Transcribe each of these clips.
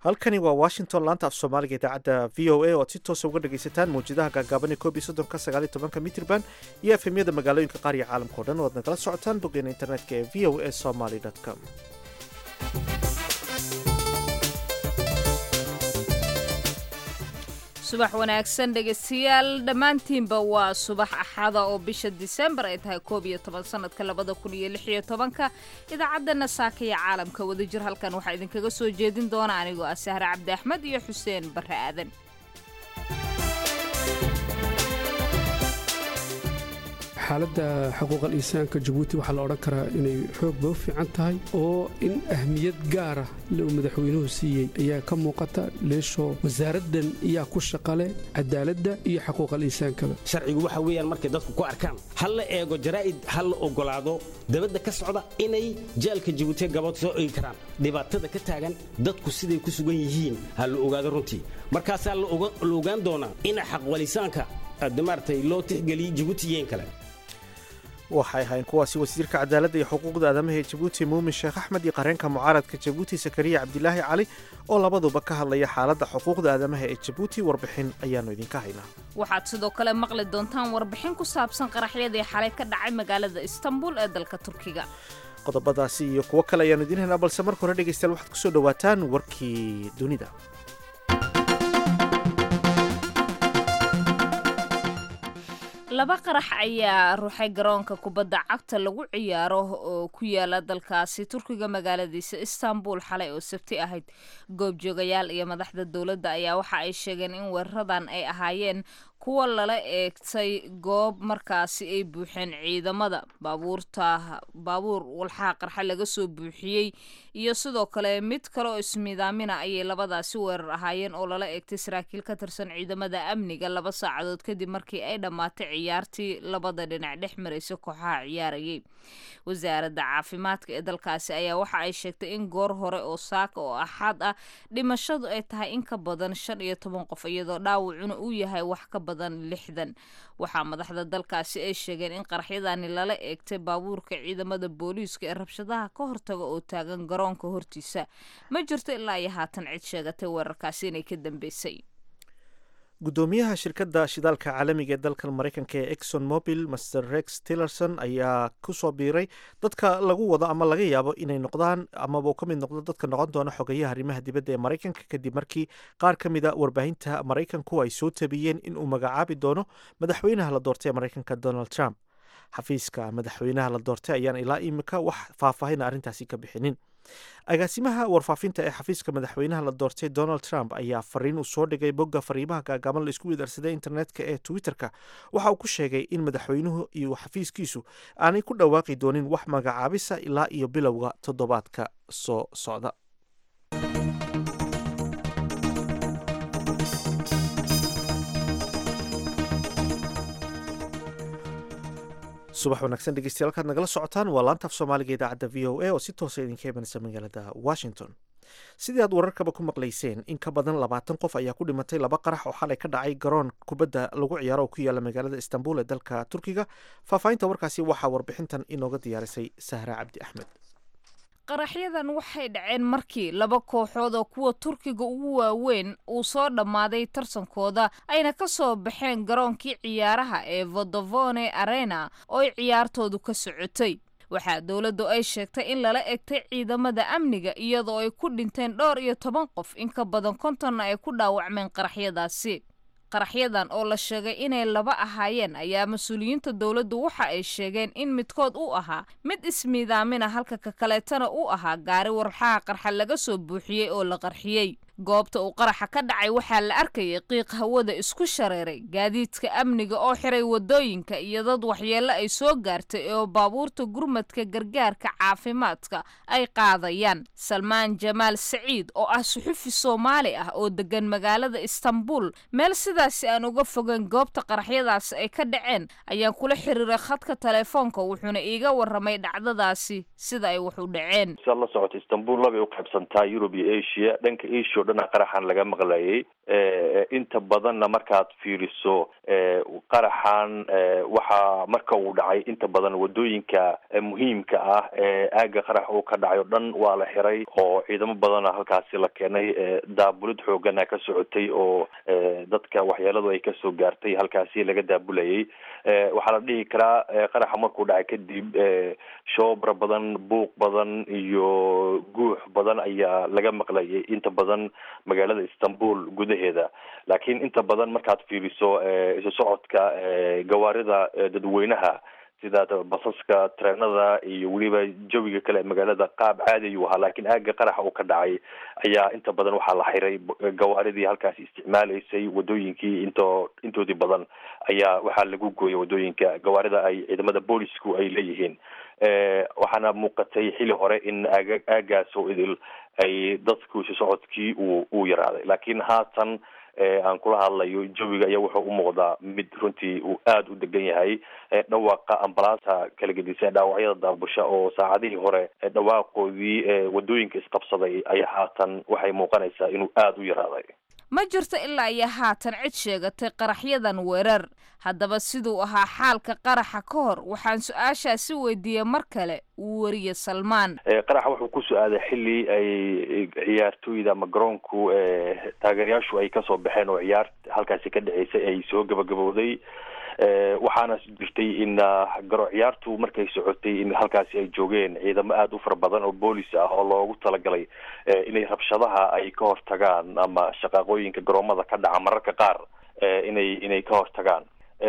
halkani waa washington laanta af soomaaliga idaacadda v o a oo aad si toosa uga dhagaysataan mawjadaha gaagaaban ee koob iyo soddonka sagaal iyo tobanka mitrban iyo efemyada magaalooyinka qaar iyo caalamka o dhan oo aad nagala socotaan boggeena internetka ee v o a somaly com subax wanaagsan dhegaystayaal dhammaantiinba waa subax axada oo bisha disembar ay tahay koob iyo toban sanadka labada kun iyo lix iyo tobanka idaacadana saaka iyo caalamka wadajir halkan waxaa idinkaga soo jeedin doona anigoo ah sahre cabdi axmed iyo xuseen barre aadan xaaladda xuquuqal insaanka jabuuti waxaa la odhan karaa inay xoogba u fiican tahay oo in ahmiyad gaara uu madaxweynuhu siiyey ayaa ka muuqata leeshoo wasaaraddan iyaa ku shaqale cadaaladda iyo xuquuqal insaankaba sharcigu waxa weeyaan markay dadku ku arkaan ha la eego jaraa'id ha la ogolaado dabadda ka socda inay jaalka jabuutiya gabood soo ogi karaan dhibaatada ka taagan dadku siday ku sugan yihiin ha la ogaado runtii markaasaa la ogaan doonaa ina xaqwalisaanka maaragtay loo tixgeliyey jabuuti iyo in kale waxay ahayn kuwaasi wasiirka cadaaladda iyo xuquuqda aadamaha ee jabuuti muumin sheekh axmed iyo qareenka mucaaradka jabuuti sakariya cabdilaahi cali oo labaduba ka hadlaya xaaladda xuquuqda aadamaha ee jabuuti warbixin ayaannu idinka haynaa waxaad sidoo kale maqli doontaan warbixin ku saabsan qaraxyadii xalay ka dhacay magaalada istanbul ee dalka turkiga qodobadaasi iyo kuwo kale ayaannu idiin haynaa balse marka hore dhegaystayaal waxaad kusoo dhowaataan warkii dunida laba qarax ayaa ruuxay garoonka kubadda cagta lagu ciyaaro oo ku yaala dalkaasi turkiga magaaladiisa istanbul xalay oo sabti ahayd goobjoogayaal iyo madaxda dowladda ayaa waxa ay sheegeen in weeraradan ay ahaayeen kuwa lala eegtay goob markaasi ay buuxeen ciidamada baabuurta baabuur walxaha qarxa laga soo buuxiyey iyo sidoo kale mid kale oo ismiidaamina ayay labadaasi weerar ahaayeen oo lala eegtay saraakiil ka tirsan ciidamada amniga laba saacadood kadib markii ay dhammaatay ciyaartii labada dhinac dhex maraysa kooxaha ciyaarayay wasaaradda caafimaadka ee dalkaasi ayaa waxa ay sheegtay in goor hore oo saaka oo axad ah dhimashadu ay tahay in ka badan shan iyo toban qof iyadoo dhaawacuna uu yahay wax ka badan lixdan waxaa madaxda dalkaasi ay sheegeen in qaraxyadani lala eegtay baabuurka ciidamada booliiska ee rabshadaha ka hortaga oo taagan garoonka hortiisa ma jirto ilaa iyo haatan cid sheegatay weerarkaasi inay ka dambeysay guddoomiyaha shirkadda shidaalka caalamiga ee dalkan maraykanka ee exxon mobil master rex tillerson ayaa kusoo biiray dadka lagu wado ama laga yaabo inay noqdaan amaba ka mid noqdo dadka noqon doona xogeyaha arrimaha dibadda ee maraykanka kadib markii qaar ka mida warbaahinta maraykanku ay soo tabiyeen in uu magacaabi doono madaxweynaha la doortay ee maraykanka donald trump xafiiska madaxweynaha la doortay ayaan ilaa imika wax faahfaahin arrintaasi ka bixinin agaasimaha warfaafinta ee xafiiska madaxweynaha la doortay donald trump ayaa fariin uu soo dhigay bogga fariimaha gaagaaban la isku widaarsaday internetka ee twitter-ka waxa uu ku sheegay in madaxweynuhu iyo xafiiskiisu aanay ku dhawaaqi doonin wax magacaabisa ilaa iyo bilowga toddobaadka soo socda subax wanaagsan dhegeystayaal kaad nagala socotaan waa laantaaf soomaaliga idaacadda v o a oo si toosa idinka imanaysa magaalada washington sidii aad wararkaba ku maqlayseen in ka badan labaatan qof ayaa ku dhimatay laba qarax oo xalay ka dhacay garoon kubadda lagu ciyaaro oo ku yaala magaalada istanbul ee dalka turkiga faahfaahinta warkaasi waxaa warbixintan inooga diyaarisay sahra cabdi axmed qaraxyadan waxay dhaceen markii laba kooxood oo kuwa turkiga ugu waaweyn uu soo dhammaaday tartankooda ayna ka soo baxeen garoonkii ciyaaraha ee vodovone arena oo ay ciyaartoodu ka socotay waxaa dowladdu ay sheegtay in lala egtay ciidamada amniga iyadoo ay ku dhinteen dhowr iyo toban qof in ka badan kontonna ay ku dhaawacmeen qaraxyadaasi qaraxyadan oo la sheegay inay laba ahaayeen ayaa mas-uuliyiinta dowladdu waxa ay sheegeen in midkood uu ahaa mid ismiidaamina halka ka kaleetana uu ahaa gaari warxaha qarxa laga soo buuxiyey oo la qarxiyey goobta uu qaraxa ka dhacay waxaa la arkayay qiiq hawada isku shareeray gaadiidka amniga oo xiray wadooyinka iyo dad waxyeello ay soo gaartay oo baabuurta gurmadka gargaarka caafimaadka ay qaadayaan salmaan jamaal saciid oo ah suxufi soomaali ah oo degan magaalada istanbul meel sidaasi aan uga fogeyn goobta qaraxyadaasi ay ka dhaceen ayaan kula xiriiray khadka telefoonka wuxuuna iiga waramay dhacdadaasi sida ay wax u dhaceen siaad la socoto istanbul labay u qaybsantaa yurub iyo asia dhanka asia o dhan qaraxan laga maqlayay inta badanna markaad fiiriso qaraxan waxaa marka uu dhacay inta badan wadooyinka muhiimka ah ee aaga qarax uu ka dhacay o dhan waa la xiray oo ciidamo badana halkaasi la keenay daabulid xoogana ka socotay oo dadka waxyeeladu ay kasoo gaartay halkaasi laga daabulayay waxaa la dhihi karaa qaraxa markuu dhacay kadib shoobra badan buuq badan iyo guux badan ayaa laga maqlayay inta badan magaalada istanbul gudaheeda laakiin inta badan markaad fiiriso isu socodka gawaarida dadweynaha sida basaska treenada iyo weliba jawiga kale magaalada qaab caadi ayuu ahaa laakiin aaga qaraxa uu ka dhacay ayaa inta badan waxaa la xiray gawaaridii halkaasi isticmaalaysay wadooyinkii into intoodii badan ayaa waxaa lagu gooyay wadooyinka gawaarida ay ciidamada boolisku ay leeyihiin waxaana muuqatay xili hore in aaga aagaas oo idil ay dadku isu socodkii uu uu yaraaday laakiin haatan aan kula hadlayo jawiga ayaa wuxuu u muuqdaa mid runtii uu aada u degan yahay dhawaaqa ambalaasa kala gedisan dhaawacyada daabusha oo saacadihii hore dhawaaqoodii wadooyinka isqabsaday ayaa haatan waxay muuqanaysaa inuu aada u yaraaday ma jirto ilaa iyo haatan cid sheegatay qaraxyadan weerar haddaba siduu ahaa xaalka qaraxa ka hor waxaan su-aashaasi weydiiyey mar kale uu wariye salmaan qaraxa wuxuu ku so-aaday xili ay ciyaartooyda ama garoonku taageerayaashu ay kasoo baxeen oo ciyaar halkaasi ka dhaceysay ay soo gabagabowday waxaana jirtay in garo ciyaartu markay socotay in halkaasi ay joogeen ciidamo aada u fara badan oo boolis ah oo loogu talagalay inay rabshadaha ay ka hortagaan ama shaqaaqooyinka garoomada ka dhaca mararka qaar inay inay ka hortagaan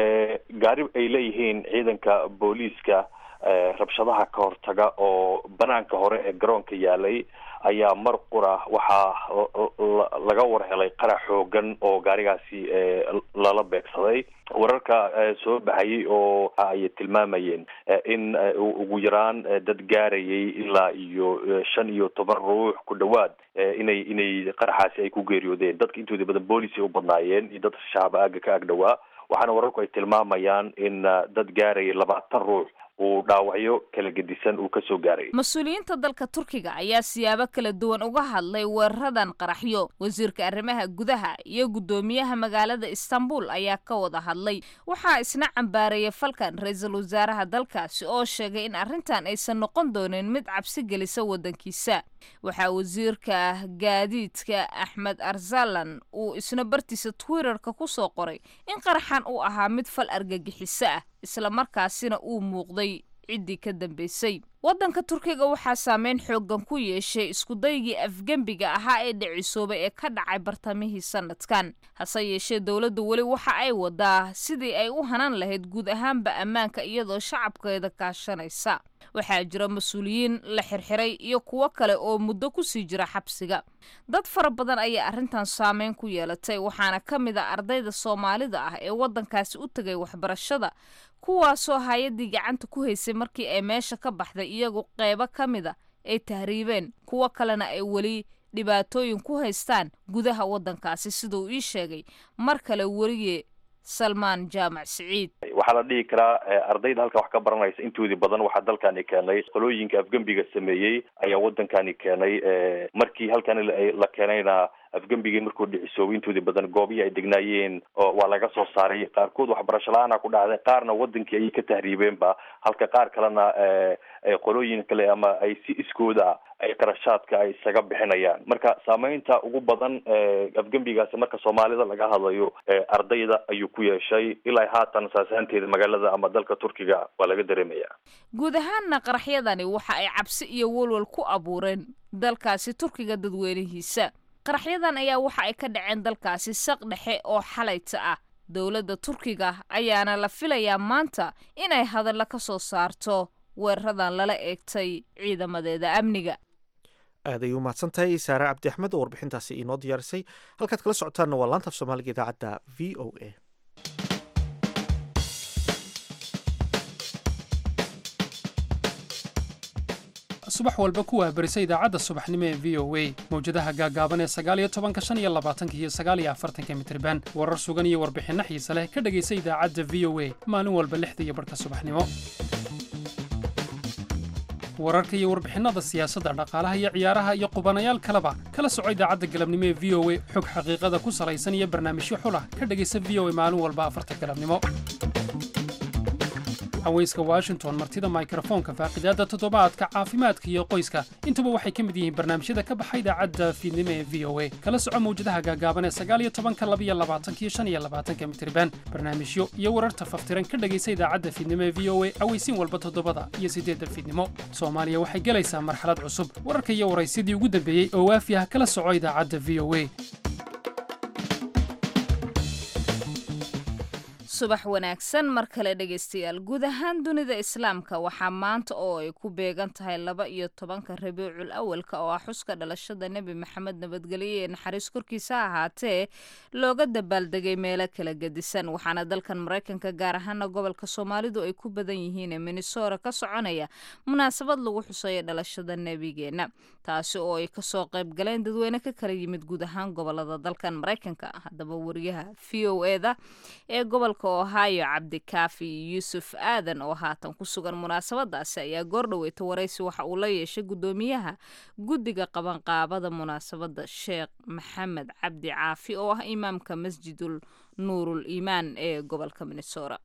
gaari ay leeyihiin ciidanka booliiska rabshadaha ka hortaga oo banaanka hore ee garoonka yaalay ayaa mar qura waxaa laga warhelay qarax xoogan oo gaarigaasi lala beegsaday wararka soo baxayay oo ay tilmaamayeen in ugu yaraan dad gaarayay ilaa iyo shan iyo toban ruux ku dhawaad inay inay qaraxaasi ay ku geeriyoodeen dadka intooda badan boolis ay u badnaayeen iyo dad shacaba aaga ka ag dhawaa waxaana wararku ay tilmaamayaan in dad gaaraya labaatan ruux uu dhaawacyo kala gedisan uu kasoo gaaray mas-uuliyiinta dalka turkiga ayaa siyaabo kala duwan uga hadlay weeraradan qaraxyo wasiirka arrimaha gudaha iyo guddoomiyaha magaalada istanbul ayaa ka wada hadlay waxaa isna cambaareeyay falkan ra-iisul wasaaraha dalkaasi oo sheegay in arrintan aysan noqon doonin mid cabsi gelisa waddankiisa waxaa wasiirka gaadiidka axmed arsalan uu isna bartiisa twitterka ku soo qoray in qaraxan uu ahaa mid fal argagixiso ah isla markaasina uu muuqday ciddii ka dambaysay waddanka turkiga waxaa saameyn xooggan ku yeeshay iskudaygii afgembiga ahaa ee dhicisoobay ee ka dhacay bartamihii sanadkan hase yeeshee dowladdu weli waxa ay wadaa sidii ay u hanan lahayd guud ahaanba ammaanka iyadoo shacabkeeda kaashanaysa waxaa jira mas-uuliyiin la xirxiray iyo kuwo kale oo muddo kusii jira xabsiga dad fara badan ayaa arrintan saameyn ku yeelatay waxaana ka mid a ardayda soomaalida ah ee waddankaasi u tegay waxbarashada kuwaasoo hay-addii gacanta ku haysay markii ay meesha ka baxday iyagu qeybo ka mid a ay tahriibeen kuwo kalena ay weli dhibaatooyin ku haystaan gudaha waddankaasi siduu ii sheegay mar kale weriye salmaan jaamac siciid waxaa la dhihi karaa ardayda halkan wax ka baranaysa intoodii badan waxaa dalkani keenay qolooyinka afgembiga sameeyey ayaa wadankani keenay markii halkan la keenayna afgembigii markuu dhicisoobay intoodii badan goobihii ay degnaayeen waa laga soo saaray qaarkood waxbarasho la-aana ku dhacday qaarna wadankii ayay ka tahriibeenba halka qaar kalena qolooyin kale ama ay si iskooda ay qarashaadka ay isaga bixinayaan marka saameynta ugu badan afgembigaasi marka soomaalida laga hadlayo ardayda ayuu ku yeeshay ilaa haatan saasaanteeda magaalada ama dalka turkiga waa laga dareemaya guud ahaanna qaraxyadani waxa ay cabsi iyo walwal ku abuureen dalkaasi turkiga dadweynihiisa qaraxyadan ayaa waxa ay ka dhaceen dalkaasi saq dhexe oo xalayta ah dowladda turkiga ayaana la filayaa maanta inay hadalla ka soo saarto weeraradan lala eegtay ciidamadeeda amniga aad ay u mahadsan tahay saare cabdi axmed oo warbixintaasi inoo diyaarisay halkaad kala socotaanna waa laanta af soomaaliga idaacadda v o a subax walba ku waabarisa idaacadda subaxnimo ee v o a mawjadaha gaagaaban ee sagaaliyo tobanka shan iyo labaatanka iyo sagaaliyo afartanka mitriban warar sugan iyo warbixinno xiise leh ka dhegaysa idaacadda v o a maalin walba lixda iyo barhka subaxnimo wararka iyo warbixinnada siyaasadda dhaqaalaha iyo ciyaaraha iyo qubanayaal kaleba kala soco idaacadda galabnimo ee v o a xog xaqiiqada ku salaysan iyo barnaamijyo xulah ka dhegaysa v o a maalin walba afarta galabnimo haweyska washington martida mikrofoonka faaqidaadda toddobaadka caafimaadka iyo qoyska intuba waxay ka mid yihiin barnaamijyada ka baxa idaacadda fiidnimo ee v o a kala soco mawjadaha gaagaaban ee sagaaliyo tobanka labiyo labaatankiyo shan iyo labaatanka mitriban barnaamijyo iyo wararta faftiran ka dhegaysa idaacadda fiidnimo ee v o a aweysiin walba toddobada iyo siddeedda fiidnimo soomaaliya waxay gelaysaa marxalad cusub wararka iyo waraysyadii ugu dambeeyey oo waafi ah kala soco idaacadda v o a subax wanaagsan mar kale dhegaystayaal guud ahaan dunida islaamka waxaa maanta oo ay ku beegan tahay laba iyo tobanka rabiicul awalka oo ah xuska dhalashada nebi maxamed nabadgelyo ee naxariis korkiisa ahaatee looga dabaaldegay meelo kala gedisan waxaana dalkan maraykanka gaar ahaana gobolka soomaalidu ay ku badan yihiin ee minnesora ka soconaya munaasabad lagu xuseeyo dhalashada nebigeena taasi oo ay kasoo qayb galeen dadweyne ka kala yimid guud ahaan gobolada dalkan maraykanka haddaba wariyaha v o eda ee gobolka ohio cabdikaafi yuusuf aadan oo haatan ku sugan munaasabadaasi ayaa goordhaweyta waraysi waxa uu la yeeshay guddoomiyaha guddiga qabanqaabada munaasabadda sheekh maxamed cabdi caafi oo ah imaamka masjidul nuurul iimaan ee gobolka minnesora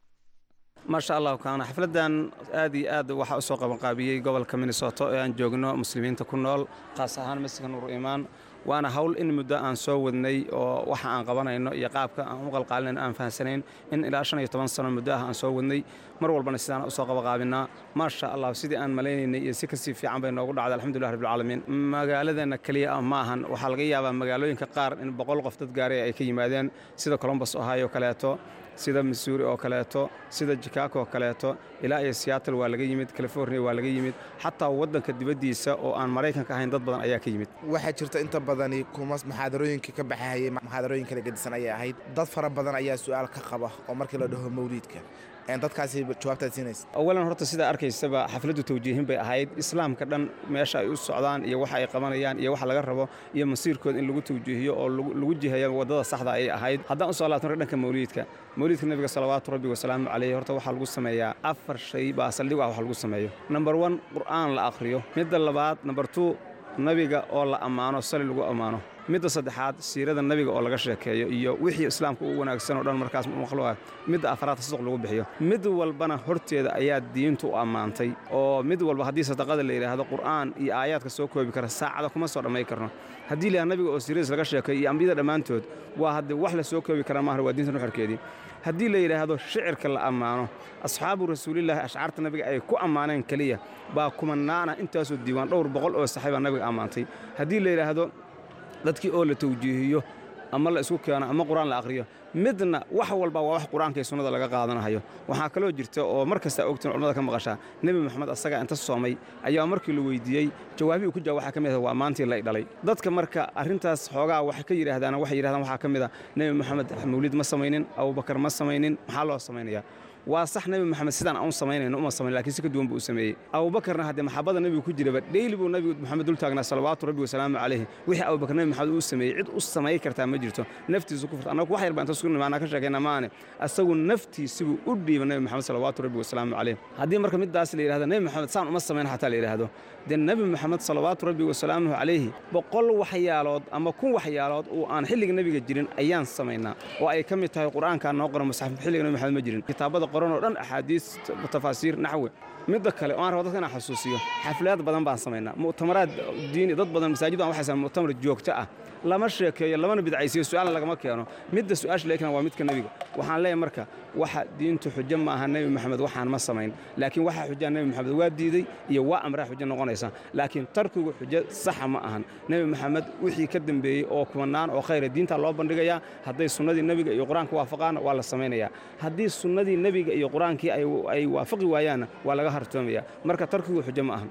maasha allah kaana xafladdan aad iyo aad waxaa u soo qabanqaabiyey gobolka minnesoto ee aan joogno muslimiinta ku nool khaas ahaan masjidka nuur iimaan waana hawl in muddo aan soo wadnay oo waxa aan qabanayno iyo qaabka aan u qalqaalinayno aan fahansanayn in ilaa shan iyo toban sano muddo ah aan soo wadnay mar walbana sidaan usoo qabaqaabinaa maasha allah sidii aan malaynaynay iyo si kasii fiican bay noogu dhacday alxamdulilah rabbilcaalamiin magaaladeenna keliya ah ma ahan waxaa laga yaabaa magaalooyinka qaar in boqol qof dad gaaray ay ka yimaadeen sida colombos ohio kaleeto sida missouri oo kaleeto sida chicago oo kaleeto ilaa iyo seattle waa laga yimid california waa laga yimid xataa waddanka dibaddiisa oo aan maraykanka ahayn dad badan ayaa ka yimid waxaa jirta inta badani kuma muxaadarooyinka ka baxahayay muxaadarooyin kala gedisan ayay ahayd dad fara badan ayaa su'aal ka qaba oo markii la dhaho mawliidka dadkaasi jawaabtaad siinaysa awalan horta sidaa arkaysaba xafladdu tawjiihin bay ahayd islaamka dhan meesha ay u socdaan iyo waxa ay qabanayaan iyo waxa laga rabo iyo masiirkooda in lagu tawjiihiyo oo lagu jihayo waddada saxda ayay ahayd haddaan usoo laabtano dhanka mawliidka mawliidka nebiga salawaatu rabbi wasalaamu caleyh horta waxaa lagu sameeyaa afar shay baa saldhig ah wax lagu sameeyo number one qur'aan la akhriyo midda labaad number two nabiga oo la ammaano sali lagu ammaano midda saddexaad siirada nabiga oo laga sheekeeyo iyo wixii islaamka u wanaagsan oo dhan markaas maqluuqa midda afraad tasduq lagu bixiyo mid walbana horteeda ayaa diintu u ammaantay oo mid walba haddii sadaqada la yidhaahdo qur'aan iyo aayaadka soo koobi kara saacada kuma soo dhammayn karno haddii la nabiga oo siiradiis laga sheekeeyo iyo ambiyada dhammaantood waa haddii wax la soo koobi kara maaha waa diinta nuxurkeedii haddii la yidhaahdo shicirka la ammaano asxaabu rasuulilaahi ashcaarta nabiga ay ku ammaaneen keliya baa kumanaana intaasoo diiwaan dhowr boqol oo saxiibaa nabiga ammaantay haddii la yidhaahdo dadkii oo la tawjiihiyo ama la isku keeno ama qur-aan la akhriyo midna wax walba waa wax qur-aanka iyo sunnada laga qaadanahayo waxaa kaloo jirta oo mar kasta ogtiin culamada ka maqashaa nebi moxamed asagaa inta soomay ayaa markii la weydiiyey jawaabihii ku jawab waxaa ka mid ah waa maantii lay dhalay dadka marka arrintaas xoogaa waxay ka yidhaahdaan waxay yidhahdaan waxaa ka mid ah nebi moxamed mawlid ma samaynin abubakar ma samaynin maxaa loo samaynayaa waa sax nebi moxamed sidaan aan u samaynayno uma samayn lakiin si ka duwan buu u sameeyey abubakarna haddee maxabada nebigu ku jiraba dheyli buu nebigu moxamed dul taagnaa salawaatu rabbi wasalaamu calayhi wixii abubakar nebi moxamed uu sameeyey cid u samay kartaa ma jirto naftiisu ku furta annagu wax yar baa inta sugu nimaanaa ka sheekayna maane asagu naftiisibuu u dhiiba nebi moxamed salawaatu rabbi wasalaamu calayh haddii marka middaas la yidhahdo nebi moxamed saan uma samayn xataa la yidhaahdo dee nebi moxamed salawaatu rabbi wasalaamuhu calayhi boqol waxyaalood ama kun waxyaalood oo aan xilliga nebiga jirin ayaan samaynaa oo ay ka mid tahay qur'aankaa noo qoran musxaf xilliga nebi moxamed ma jirin kitaabada qoran oo dhan axaadiis tafaasiir naxwe midda kale oo aan rabo dadka inaan xasuusiyo xaflaad badan baan samaynaa mu'tamaraad diini dad badan masaajid baan waxay sameyn mu'tamar joogto ah lama sheekeeyo lamana bidcaysiyo su'aalna lagama keeno midda su'aasha laga keena waa midka nebiga waxaan leeyahay marka waxa diintu xujo ma aha nebi moxamed waxaan ma samayn laakiin waxaa xujaa nebi moxamed waa diiday iyo waa amraa xujo noqonaysa laakiin tarkigu xujo saxa ma ahan nebi moxamed wixii ka dambeeyey oo kumanaan oo khayra diinta loo bandhigayaa hadday sunnadii nebiga iyo qur-aanka waafaqaana waa la samaynayaa haddii sunnadii nebiga iyo qur-aankii ay waafaqi waayaanna waa laga hartoomaya marka tarkigu xujo ma ahan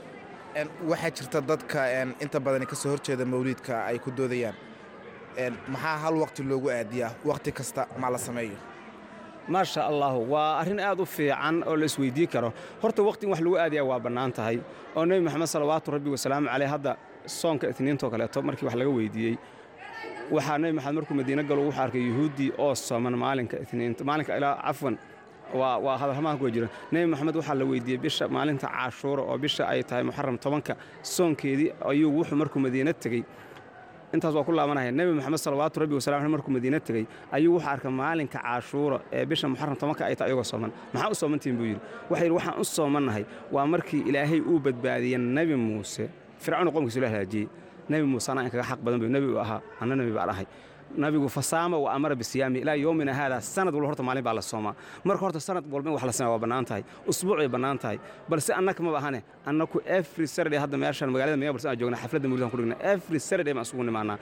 waxaa jirta dadka inta badani ka soo horjeeda mawliidka ay ku doodayaan maxaa hal waqti loogu aadiyaa waqti kasta ma la sameeyo maasha allahu waa arrin aad u fiican oo la isweydii karo horta waqti in wax lagu aadayaa waa bannaan tahay oo nebi moxamed salawaatu rabbi wasalaamu caleyh hadda soonka itniintoo kaleeto markii wax laga weydiiyey waxaa nebi moxamed markuu madiine galo wuxuu arkay yuhuuddii oo sooman maalinka itniinta maalinka ilaa cafwan waa waa hadalhamaan kuwa jira nebi moxamed waxaa la weydiiyey bisha maalinta caashuura oo bisha ay tahay muxaram tobanka soonkeedii ayuu wuxuu markuu madiina tegey intaas waa ku laabanaya nebi moxamed salawaatu rabbi wasalam aleh markuu madiina tegey ayuu wuxuu arkay maalinka caashuura ee bisha muxaram tobanka ay tahay ayagoo sooman maxaa u soomantihin buu yidhi waxa yidhi waxaan u soomannahay waa markii ilaahay uu badbaadiyey nebi muuse fircawn qomkiisu la halaajiyey nebi muuse anaa in kaga xaq badan bu nebi uu ahaa anna nebi baan ahay nabigu fasaama wa amara bisiyaami ilaa yoomina haada sanad walba horta maalin baa la soomaa marka horta sanad walba in wax la sameeya waa bannaan tahay usbuuc bay bannaan tahay balse annaka maba ahane annaku every saturday hadda meeshan magaalada minneapolis aan joogna xafladda mawlidan ku dhigna every saturday baan isugu nimaanaa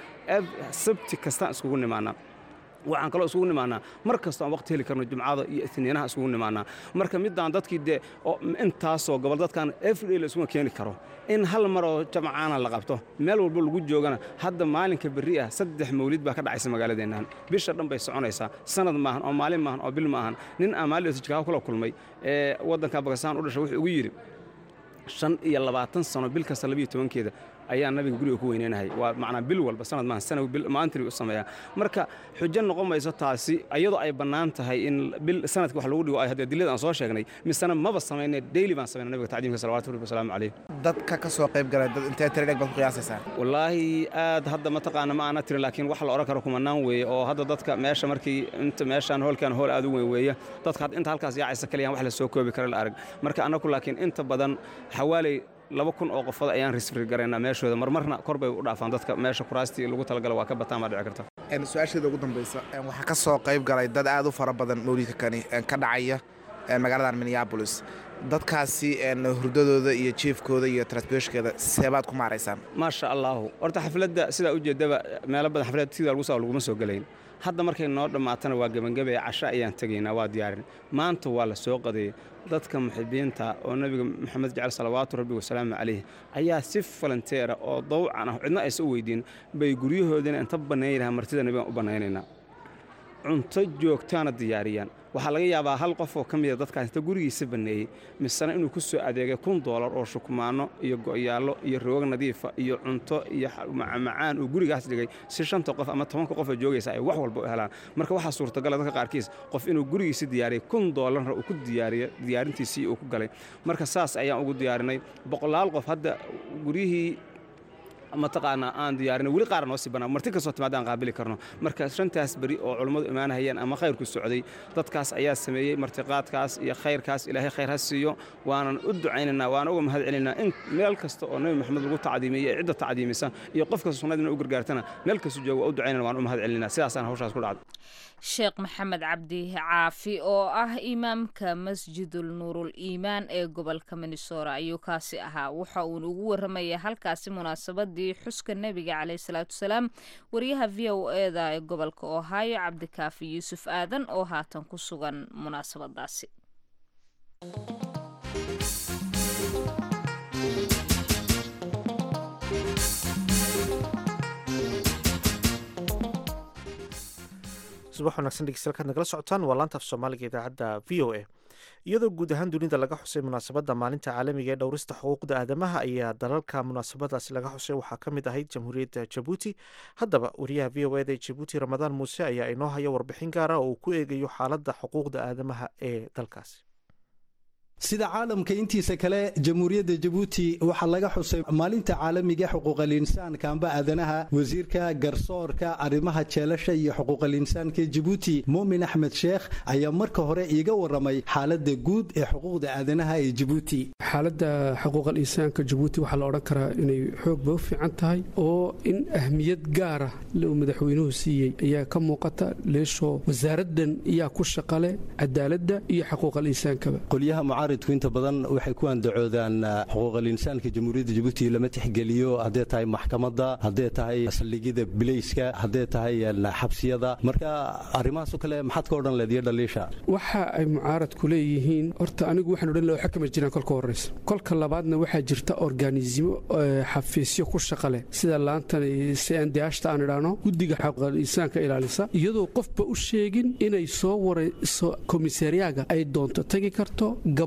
sabti kastaan isugu nimaanaa waxaan kaloo isugu nimaanaa mar kastoo aan waqti heli karno jumcada iyo itniinaha isugu nimaanaa marka midaan dadkii dee intaasoo gobol dadkan everyday la isuma keeni karo in hal maroo jamcaana la qabto meel walba lagu joogana hadda maalinka berri ah saddex mawlid baa ka dhacaysa magaaladeennan bisha dhan bay soconaysaa sanad maahan oo maalin maahan oo bil maahan nin aan maalin jikaago kula kulmay ee waddanka bakistaan u dhashay wuxuu ugu yidhi shan iyo labaatan sano bil kasta labiyo tobankeeda ayaa nabiga guriga ku weyneynahay waa macnaa bil walba sanad maahan sana maalintii u sameeyaa marka xujo noqon mayso taasi iyadoo ay bannaan tahay in bil sanadka wax lagu dhigo ay haddee dilada aan soo sheegnay misena maba samayne daily baan samayna nabiga tacdiimka salawatu rabbi wasalaamu calayh dadka ka soo qayb galay dad intee tiradheg baad ku qiyaasaysaa wallaahi aad hadda mataqaana ma aana tirin laakiin wax la odhan karo kumanaan weeye oo hadda dadka meesha markii inta meeshaan hoolkan hool aad u weyn weeye dadka inta halkaas yaacaysa kaliyaan wax la soo koobi kara la arag marka annaku laakiin inta badan xawaaley laba kun oo qofood ayaan risfri garaynaa meeshooda marmarna kor bay u dhaafaan dadka meesha kuraastii lagu talagala waa ka bataan baa dhici karta su-aasheeda ugu dambaysa waxaa ka soo qayb galay dad aad u fara badan mawlidka kani ka dhacaya magaaladan minneabolis dadkaasi hurdadooda iyo jiefkooda iyo transportkeeda seebaad ku maaraysaan maasha allaahu horta xafladda sidaa ujeeddaba meelo badan xaflad sidaa lagu saa laguma soo gelayn hadda markay noo dhammaatana waa gebangabee casho ayaan tegaynaa waa diyaarin maanta waa la soo qadeeyey dadka muxibiinta oo nebiga maxamed jecel salawaatu rabbi wasalaamu calayh ayaa si falanteera oo dawcan ah cidna aysa u weydiin bay guryahoodina inta bannayn lahaa martida nebigan u bannaynaynaa cunto joogtaana diyaariyaan waxaa laga yaabaa hal qof oo ka mida dadkaas inta gurigiisa banneeyey misena inuu ku soo adeegay kun doolar oo shukmaanno iyo go'yaallo iyo roog nadiifa iyo cunto iyo macamacaan uu gurigaas dhigay si shanta qof ama tobanka qof oo joogaysa ay wax walba u helaan marka waxaa suurtagala dadka qaarkiis qof inuu gurigiisi diyaariyey kun doolarna uu ku diyaariyo diyaarintiisii uu ku galay marka saas ayaan ugu diyaarinay boqolaal qof hadda guryihii mataqaanaa aan diyaarin weli qaara noo sii bannaa marti kastoo timaada aan qaabili karno marka shantaas beri oo culummadu imaanahayeen ama khayrku socday dadkaas ayaa sameeyey martiqaadkaas iyo khayrkaas ilaahay khayr ha siiyo waanan u ducaynaynaa waana uga mahad celinaynaa in meel kasta oo nebi maxamed lagu tacdiimiyey ee cidda tacdiimisa iyo qof kasta sunnadina u gargaartana meel kastu jooga waa u ducaynana waan u mahad celinaa sidaasaan hawshaas ku dhacday sheekh maxamed cabdi caafi oo ah imaamka masjidul nuurul iimaan ee gobolka minnesora ayuu kaasi ahaa waxa uuna ugu warramaya halkaasi munaasabadii xuska nebiga caleyh salaatu wasalaam wariyaha v o eda ee gobolka ohio cabdikaafi yuusuf aadan oo haatan ku sugan munaasabadaasi subax wanaagsan dhegeystayaal kaad nagala socotaan waa laanta af soomaaliga idaacadda v o a iyadoo guud ahaan dunida laga xusay munaasabadda maalinta caalamiga ee dhowrista xuquuqda aadamaha ayaa dalalka munaasabadaasi laga xusay waxaa ka mid ahayd jamhuuriyadda jabuuti haddaba wariyaha v o eda ee jabuuti ramadaan muuse ayaa inoo haya warbixin gaara oo uu ku eegayo xaaladda xuquuqda aadamaha ee dalkaasi sida caalamka intiisa kale jamhuuriyadda jabuuti waxaa laga xusay maalinta caalamiga xuquuqalinsaanka amba aadanaha wasiirka garsoorka arrimaha jeelasha iyo xuquuqalinsaanka jabuuti muumin axmed sheekh ayaa marka hore iiga waramay xaaladda guud ee xuquuqda aadanaha ee jabuuti xaaladda xuquuqal insaanka jabuuti waxaa la odhan karaa inay xoogba u fiican tahay oo in ahmiyad gaara uu madaxweynuhu siiyey ayaa ka muuqata leeshoo wasaaraddan iyaa ku shaqale cadaaladda iyo xuquuqal insaankaba mucaaridku inta badan waxay ku andacoodaan xuquuqal insaanka jamhuuriyadda jabuuti lama tixgeliyo haddee tahay maxkamadda haddee tahay saldhigyada bilayska haddee tahay xabsiyada marka arrimahaasoo kale maxaad ka odhan leed iyo dhaliisha waxa ay mucaaradku leeyihiin horta anigu waxaan odhan laha xakama jiraan kolka horraysa kolka labaadna waxaa jirta organismo xafiisyo ku shaqa leh sida laantan cndhta aan idhaahno guddiga xuquuqal insaanka ilaalisa iyadoo qofba u sheegin inay soo warayso komisariyaaga ay doonto tagi karto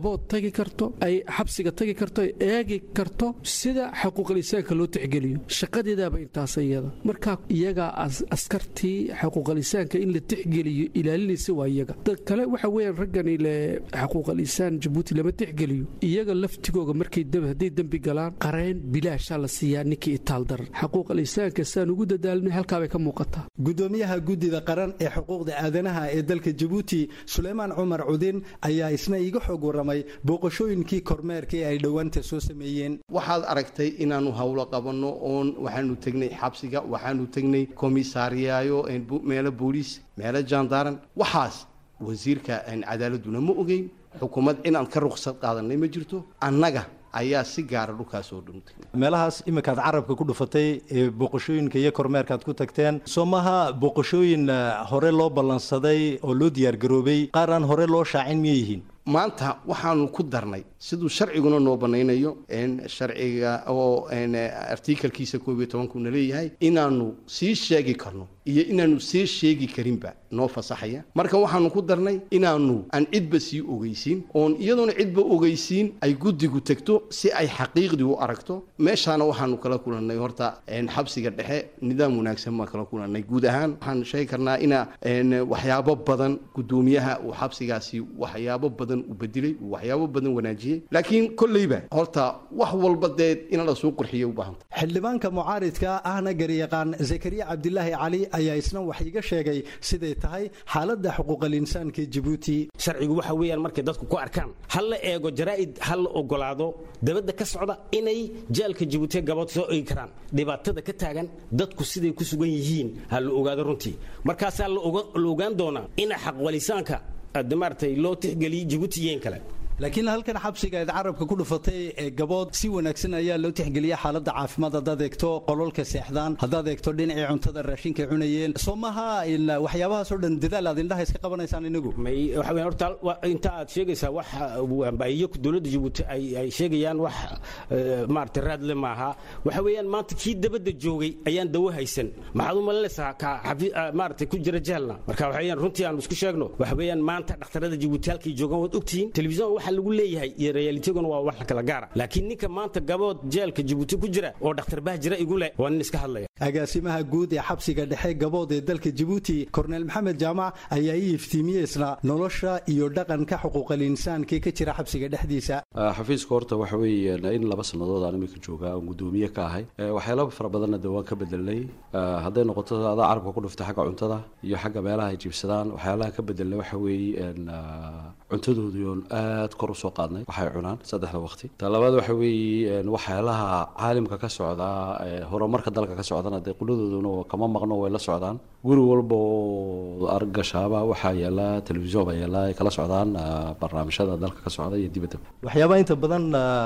gabood tagi karto ay xabsiga tagi karto ay eegi karto sida xuquuqal insaanka loo tixgeliyo shaqadeedaaba intaas iyada marka iyagaa askartii xuquuqal insaanka in la tixgeliyo ilaalinaysa waa iyaga dad kale waxa weeyaan raggani le xuquuqal insaan jabuuti lama tixgeliyo iyaga laftigooga markay hadday dembi galaan qareen bilaashaa la siiyaa ninkii itaal daran xuquuqal insaanka saan ugu dadaalnay halkaabay ka muuqataa gudoomiyaha guddida qaran ee xuquuqda aadanaha ee dalka jabuuti suleymaan cumar cudin ayaa isna iiga xoog warramay booqashooyinkii kormeerka ee ay dhowaanta soo sameeyeen waxaad aragtay inaannu howlo qabanno oon waxaanu tegnay xabsiga waxaanu tegnay komisaariyaayo meelo booliis meelo jaandaaran waxaas wasiirka cadaaladuna ma ogeyn xukuumad inaan ka ruqsad qaadanay ma jirto annaga ayaa si gaara dhulkaas oo dhuntay meelahaas iminkaad carabka ku dhufatay ee booqashooyinka iyo kormeerkaad ku tagteen soo maha booqashooyin hore loo ballansaday oo loo diyaargaroobay qaar aan hore loo shaacin miyay yihiin maanta waxaanu ku darnay siduu sharciguna noo banaynayo sharciga oo artikalkiisa koob iyo tobankuna leeyahay inaanu sii sheegi karno iyo inaanu sii sheegi karinba noo fasaxaya marka waxaanu ku darnay inaanu aan cidba sii ogeysiin oon iyadoona cidba ogeysiin ay guddigu tegto si ay xaqiiqdii u aragto meeshaana waxaanu kala kulannay horta xabsiga dhexe nidaam wanaagsan baan kala kulannay guud ahaan waxaan sheegi karnaa ina waxyaabo badan guddoomiyaha uu xabsigaasi waxyaabo badan u bedilay uu waxyaabo badan wanaajiyey laakiin kolleyba horta wax walba dee in la soo qurxiyo u baahanta xildhibaanka mucaaridka ahna garyaqaan zakariya cabdilaahi cali ayaa isna wax iga sheegay siday tahay xaaladda xuquuqal insaanka jabuuti sharcigu waxa weeyaan markay dadku ku arkaan ha la eego jaraa'id ha la ogolaado dabadda ka socda inay jaalka jabuutiya gabood soo eegi karaan dhibaatada ka taagan dadku siday ku sugan yihiin ha la ogaado runtii markaasaa la ogaan doonaa ina xaqwalisaanka maaragtay loo tixgeliyey jabuuti iyo in kale laakiin halkan xabsiga eed carabka ku dhufatay ee gabood si wanaagsan ayaa loo tixgeliya xaaladda caafimaad haddaad eegto qololka seexdaan haddaad eegto dhinacii cuntada raashinka cunayeen soo maha waxyaabahaasoo dhan dadaal aad indhaha iska qabanaysaan inagu may waxa weyn horta inta aad sheegaysaa wax iyo dowladda jabuuti ay ay sheegayaan wax maaragtay raadle maaha waxa weeyaan maanta kii dabadda joogay ayaan dawo haysan maxaad u malinaysaa ka maaragtay ku jira jeelna marka waxa weeyaan runtii aan isku sheegno waxa weeyaan maanta dhakhtarada jabuuti halkay joogaan waad ogtihiin telefisyon waxa lagu leeyahay iyo realitiguna waa wax kala gaara laakiin ninka maanta gabood jeelka jabuuti ku jira oo dhakhtar bah jira igu leh waa nin iska hadlaya agaasimaha guud ee xabsiga dhexe gabood ee dalka jabuuti korneel maxamed jaamac ayaa ii iftiimiyey isna nolosha iyo dhaqanka xuquuqal insaanka ka jira xabsiga dhexdiisa xafiiska horta waxa weeye in laba sannadood aan imika joogaa oon guddoomiye ka ahay waxyaalo fara badanna de waan ka bedelnay hadday noqoto adaa carabka ku dhuftay xagga cuntada iyo xagga meelaha ay jiibsadaan waxyaalaha ka bedelnay waxa weeye cuntadoodii oon aad kor usoo qaadnay waxay cunaan saddexda waqti ta labaad waxa weeye waxyaalaha caalimka ka socda horumarka dalka ka socdana dee quladooduna kama maqno way la socdaan guri walba oo argashaaba waxaa yaala telefisyon baa yaala ay kala socdaan barnaamijyada dalka ka socda iyo dibadda waxyaabaha inta badan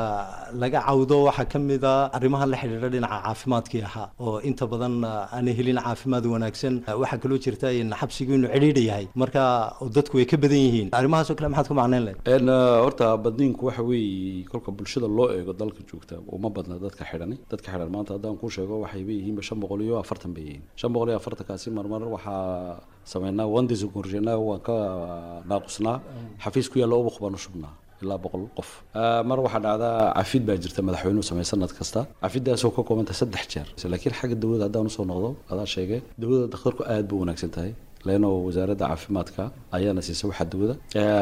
laga cawdo waxaa ka mid a arrimaha la xidhiidha dhinaca caafimaadkii ahaa oo inta badan aanay helin caafimaad wanaagsan waxaa kaloo jirta in xabsigu inuu cidhiidha yahay marka dadku way ka badan yihiin arrimahaasoo kale maxaad ku macnayn lahayd horta badniinku waxa weeye kolka bulshada loo eego dalka joogta uma badna dadka xidhani dadka xidhan maanta haddaan kuu sheego waxay yihiinba shan boqol iyo afartan bay yihiin shan boqol iyo afartankaasi marmar waxaa sameynaa wandisgurjina waan ka naaqusnaa xafiis ku yaalla ubuq baanu shubnaa ilaa boqol qof mar waxaa dhacdaa cafid baa jirta madaxweynuhu sameey sanad kasta cafidaasoo ka koobanta saddex jeer laakiin xagga dawladda haddaan usoo noqdo adaa sheegay dawladda dakhtarku aad bay wanaagsan tahay leeno wasaaradda caafimaadka ayaana siisa waxa dawada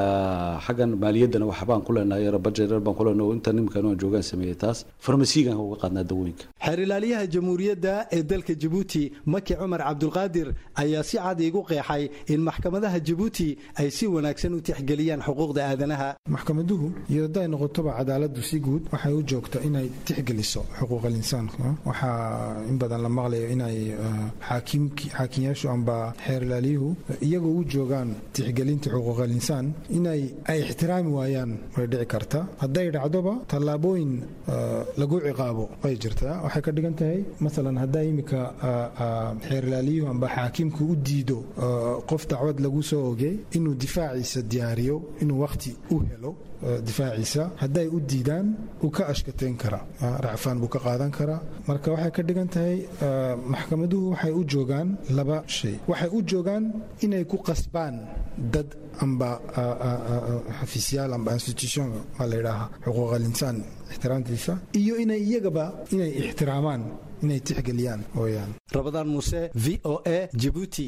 xaggan maaliyaddana waxbaan ku leenahay budget baan ku leenahay inta nimkan aan joogaan sameeyay taas farmasiigan uga qaadnaa dawooyinka xeer ilaaliyaha jamhuuriyadda ee dalka jabuuti maki cumar cabdulqaadir ayaa si cad iigu qeexay in maxkamadaha jabuuti ay si wanaagsan u tixgeliyaan xuquuqda aadanaha maxkamaduhu iyo hadday noqotoba cadaaladdu si guud waxay u joogta inay tixgeliso xuquuqal insaanka waxaa in badan la maqlayo inay xaakiyaashu amba xeer ilaaliyuhu iyagoo u joogaan tixgelinta xuquuqal insaan inay ay ixtiraami waayaan way dhici karta hadday dhacdoba tallaabooyin lagu ciqaabo way jirtaa waxay ka dhigan tahay masalan haddaa imika xeer ilaaliyuhu amba xaakimku u diido qof dacwad lagu soo ogey inuu difaaciisa diyaariyo inuu wakhti u helo difaaciisa hadday u diidaan uu ka ashkateyn karaa racfaan buu ka qaadan karaa marka waxay ka dhigan tahay maxkamaduhu waxay u joogaan laba shay waxay u joogaan inay ku qasbaan dad amba xafiisyaal amba institution maa la yidhaaha xuquuq alinsaan ixtiraamtiisa iyo inay iyagaba inay ixtiraamaan inay tixgeliyaan ooyaan rabadaan muuse v o a jibuuti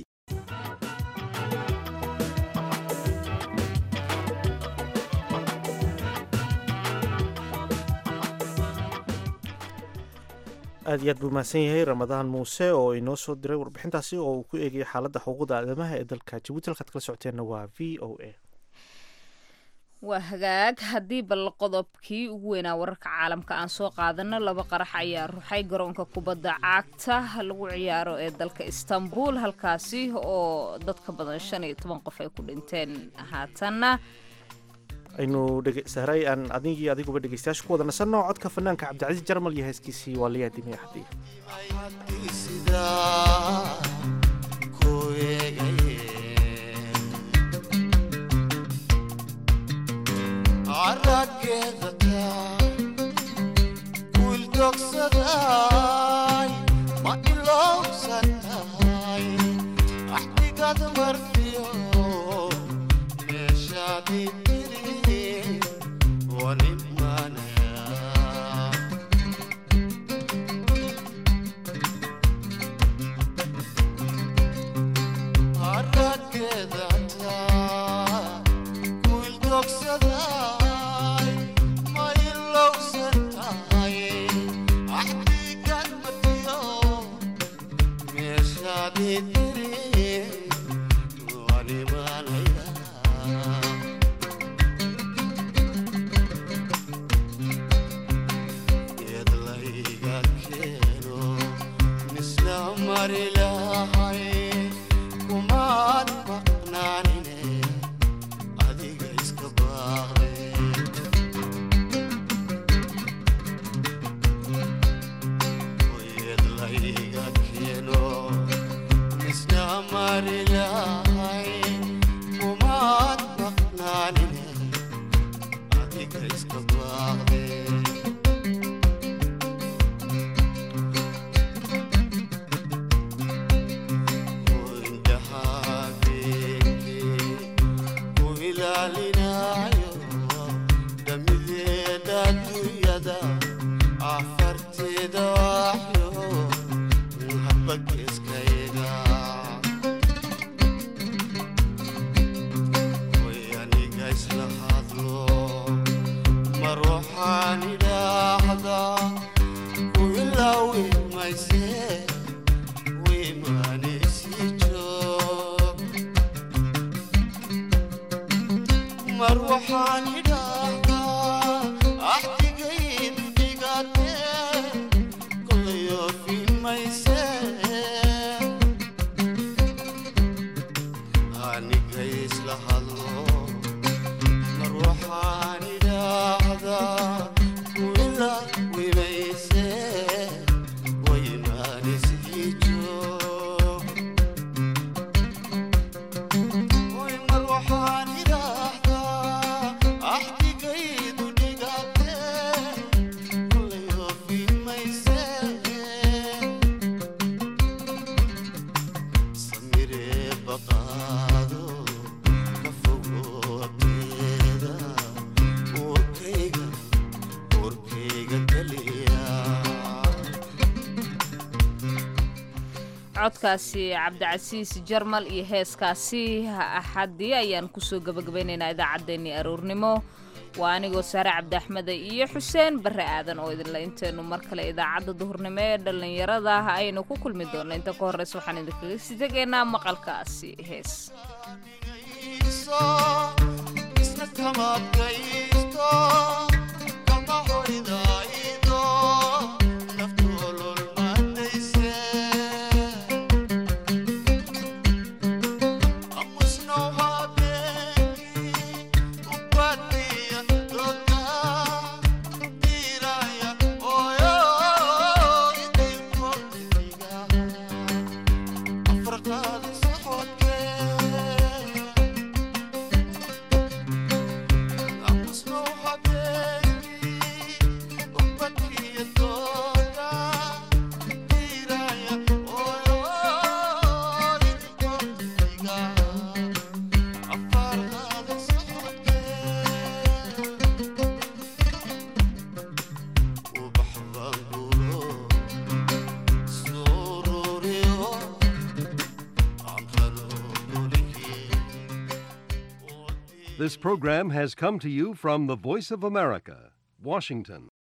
aad iyo aad buu mahadsan yahay ramadaan muuse oo inoo soo diray warbixintaasi oo uu ku eegayay xaaladda xuquuqda aadamaha ee dalka jabuuti halkaad kala socoteenna waa v o a waa hagaag haddii bal qodobkii ugu weynaa wararka caalamka aan soo qaadano laba qarax ayaa ruxay garoonka kubadda cagta lagu ciyaaro ee dalka istanbul halkaasi oo dadka badan shan iyo toban qof ay ku dhinteen haatanna aynu sahray aan adigii adiguba dhegeystayaasha ku wada nasanno codka fanaanka cabdicasiis jarmal iyo heeskiisii waa layaa dimay axdiya ma ilowsatahay axdigad marfiyo meeshaadii codkaasi cabdicasiis jarmal iyo heeskaasi axadii ayaan kusoo gabagabaynaynaa idaacaddeenii aroornimo waa anigoo saare cabdi axmede iyo xuseen barre aadan oo idinla intaynu mar kale idaacadda duhurnimo ee dhallinyarada aynu ku kulmi doonno inta ka horreysa waxaan idinkaga sii tegaynaa maqalkaasi hees Snow bangulo sururiyo This program has come to you from the Voice of America, Washington.